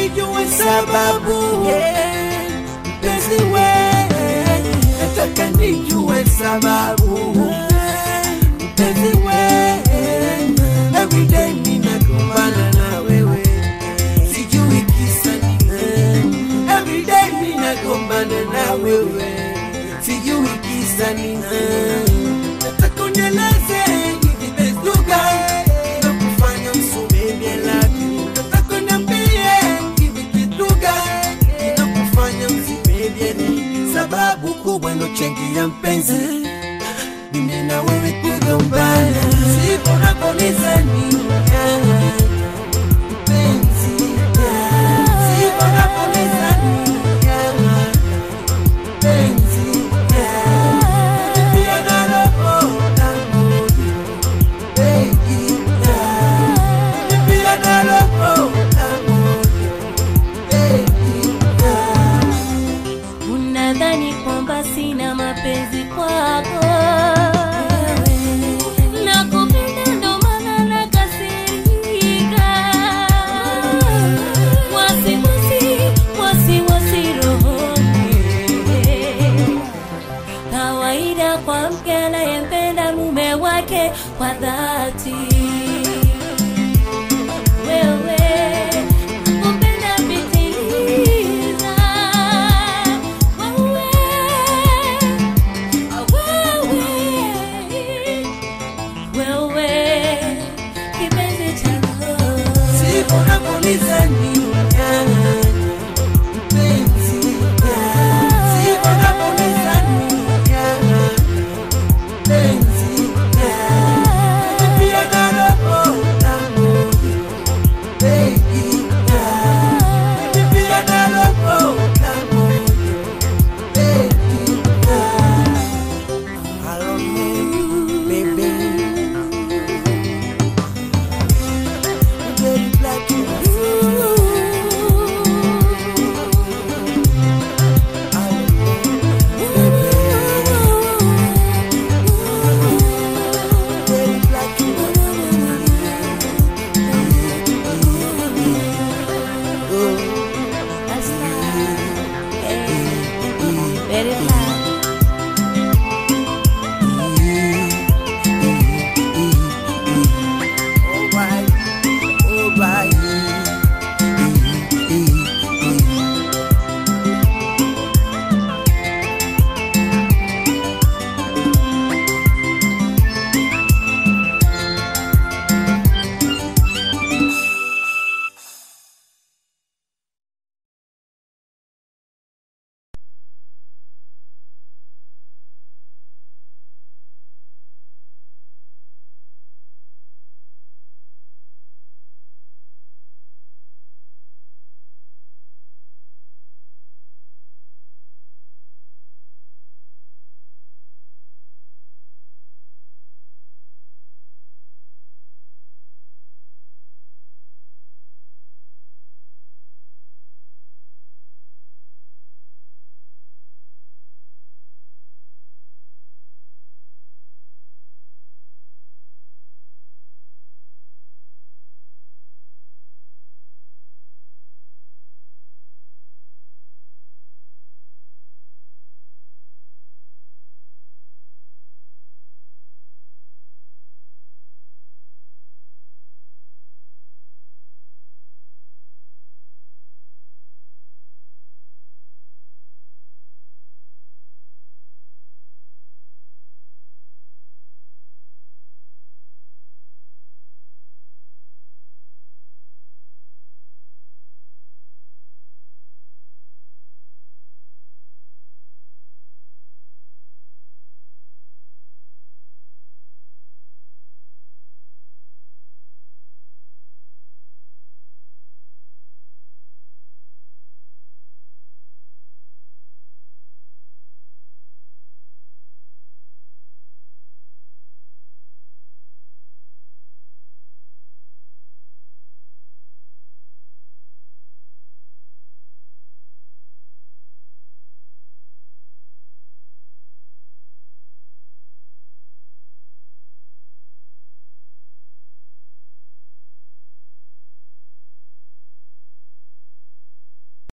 nijue sababu mpenzi we nataka nijue sababu mpenzi we everyday ninagombana na wewe sijui kisa nini everyday ninagombana na wewe sijui kisa nini nataka unieleze ni kitu gani kinakufanya usome mielaki nataka uniambie hivi kitu gani kinakufanya usipende nini sababu kubwa inochangia mpenzi mimi na wewe kugombana sivyo napolizani mpenzi sivyo napolizani mpenzi pia na roho yangu baby pia na roho yangu baby Unadhani kwamba sina mapenzi kwako, nakupenda ndo maana nakasirika, wasiwasi wasiwasi rohoni, kawaida kwa mke anayempenda mume wake kwa dhati wewe upenda pitiliza wewe wewe wewe kipenzi changu sivyo napolizani